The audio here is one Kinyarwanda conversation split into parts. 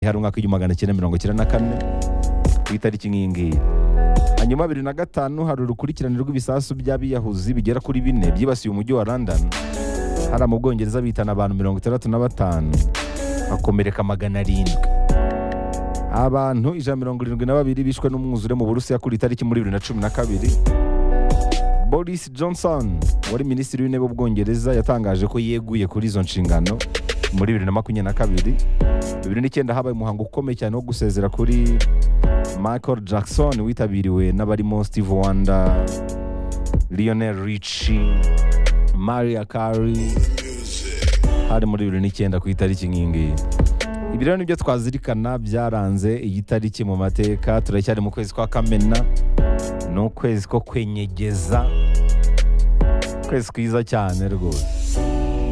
hari umwaka w'igihumbi magana cyenda mirongo icyenda na kane ku itariki nk'iyi ngiyi hanyuma bibiri na gatanu hari urukurikirane rw'ibisasu by'abiyahuzi bigera kuri bine byibasiye umujyi wa london hari mu bwongereza bitana abantu mirongo itandatu na batanu bakomereka magana arindwi abantu ijana na mirongo irindwi na babiri bishwe n'umwuzure mu burusiya kuri itariki muri bibiri na cumi na kabiri boris johnson wari minisitiri w'intebe w'ubwongereza yatangaje ko yeguye kuri izo nshingano muri bibiri na makumyabiri na kabiri bibiri n'icyenda habaye umuhango ukomeye cyane wo gusezera kuri michael jackson witabiriwe n'abarimo steve wanda lionel richie maria Carey hari muri bibiri n'icyenda ku itariki nk'iyi ngiyi ibi rero nibyo twazirikana byaranze iyi tariki mu mateka turacyari mu kwezi kwa kamena ni ukwezi ko kwenyegeza ukwezi kwiza cyane rwose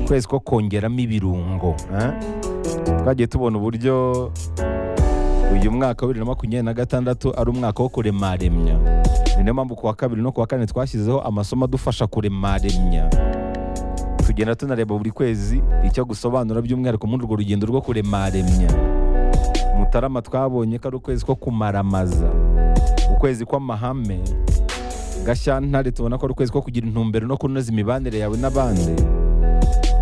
ukwezi ko kongeramo ibirungo eh? twagiye tubona uburyo uyu mwaka wa bibiri na makumyabiri na gatandatu ari umwaka wo kuremaremya ni niyo mpamvu ku wa kabiri no ku wa kane twashyizeho amasomo adufasha kuremaremya tugenda tunareba buri kwezi icyo gusobanura by'umwihariko muri urwo rugendo rwo kuremaremya mutarama twabonye ko ari ukwezi ko kumaramaza ukwezi kw'amahame gashyantare tubona ko ari ukwezi ko kugira intumbero no kunoza imibanire yawe n'abandi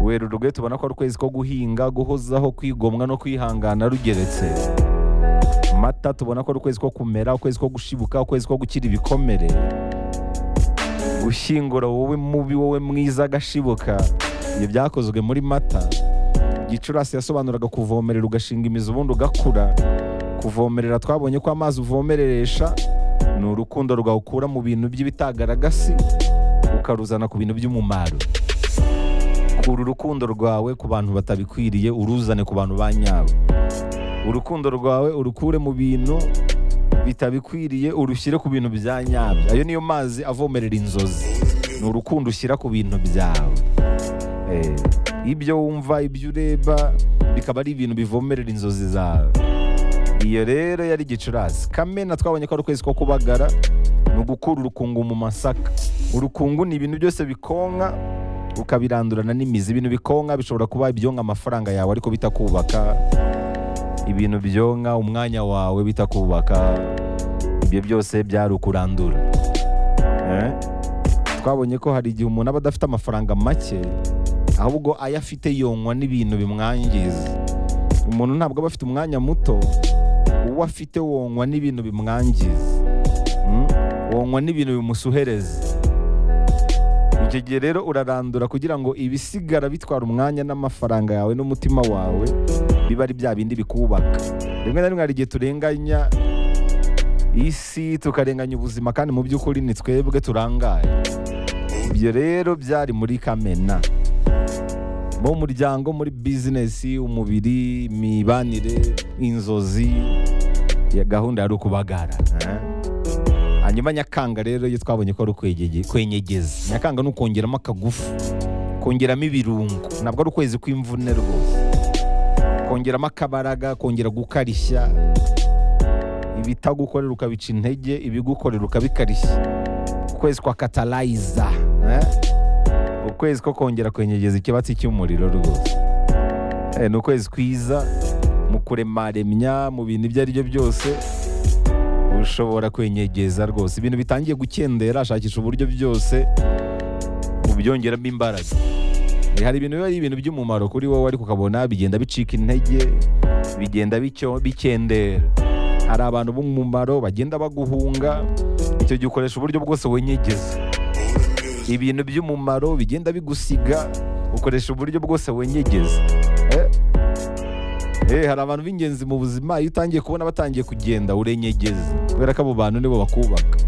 werurwe tubona ko ari ukwezi ko guhinga guhozaho kwigomwa no kwihangana rugeretse mata tubona ko ari ukwezi ko kumera ukwezi ko gushibuka ukwezi ko gukira ibikomere gushyingura wowe mubi wowe mwiza agashibuka ibyo byakozwe muri mata gicurasi yasobanuraga kuvomerera ugashinga imizi ubundi ugakura kuvomerera twabonye ko amazi uvomereresha ni urukundo rwawukura mu bintu by'ibitagaragasi ukaruzana ku bintu by'umumaro kura urukundo rwawe ku bantu batabikwiriye uruzane ku bantu ba nyabo urukundo rwawe urukure mu bintu bitabikwiriye urushyire ku bintu bya nyabyo ayo niyo mazi avomerera inzozi ni urukundo ushyira ku bintu byawe Eh, ibyo wumva ibyo ureba bikaba ari ibintu bivomerera inzozi zawe iyo rero yari gicurasi kamena twabonye ko ari ukwezi ko kubagara ni ugukura urukungu mu masaka urukungu ni ibintu byose bikonka ukabirandurana n'imizi ibintu bikonka bishobora kuba ibyonka amafaranga yawe ariko bitakubaka ibintu byonka umwanya wawe bitakubaka ibyo byose byari ukurandura Eh? twabonye ko hari igihe umuntu aba adafite amafaranga make ahubwo ayo afite yonwa n'ibintu bimwangiza umuntu ntabwo aba afite umwanya muto uwo afite wonwa n'ibintu bimwangiza Mm? wonwa n'ibintu bimusuhereza icyo gihe rero urarandura kugira ngo ibisigara bitwara umwanya n'amafaranga yawe n'umutima wawe biba ari bya bindi bikubaka rimwe na rimwe hari igihe turenganya isi tukarenganya ubuzima kandi mu by'ukuri ni twebwe turangaye ibyo rero byari muri kamena mu muryango muri bizinesi umubiri imibanire inzozi ya gahunda yari ukubagara eh? hanyuma nyakanga rero iyo twabonye ko ari ukwegege- kwenyegeza nyakanga ni ukongeramo akagufu kongeramo ibirungo ntabwo ari ukwezi kw'imvune rwose kongeramo akabaraga kongera gukarishya ibitagukorera ukabica intege ibigukorera ukabikarishya ukwezi kwa katalayiza eh? ukwezi ko kongera kwenyegeza ikibatsi cy'umuriro rwose Eh, ni ukwezi kwiza mu kuremaremya mu bintu ibyo ari byo byose ushobora kwenyegeza rwose ibintu bitangiye gukendera ashakisha uburyo byose ubyongeramo imbaraga Eh, hari ibintu biba ari ibintu by'umumaro kuri wowe ariko ukabona bigenda bicika intege bigenda bicyo- bikendera hari abantu b'umumaro bagenda baguhunga icyo gihe ukoresha uburyo bwose wenyegeza ibintu by'umumaro bigenda bigusiga ukoresha uburyo bwose wenyegeza Eh? Eh, hari abantu b'ingenzi mu buzima iyo utangiye kubona batangiye kugenda urenyegeza kubera ko abo bantu nibo bakubaka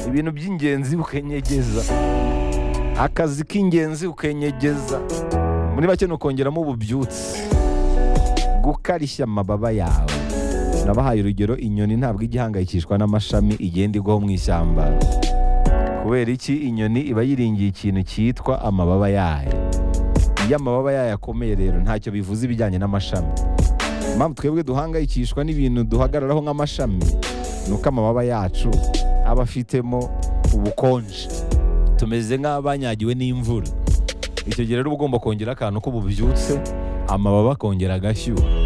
ibintu by'ingenzi ukenyegeza akazi k'ingenzi ukenyegeza muri make ni ukongeramo ububyutse gukarishya amababa yawe nabahaye urugero inyoni ntabwo ijya ihangayikishwa n'amashami igenda igwaho mu ishyamba kubera iki inyoni iba yiringiye ikintu cyitwa amababa yayo iyo amababa yayo akomeye rero ntacyo bivuze ibijyanye n'amashami impamvu twebwe duhangayikishwa n'ibintu duhagararaho nk'amashami ni uko amababa yacu aba afitemo ubukonje tumeze nk'abanyagiwe n'imvura icyo gihe rero uba ugomba kongera akantu k'ububyutse amababa akongera agashyuha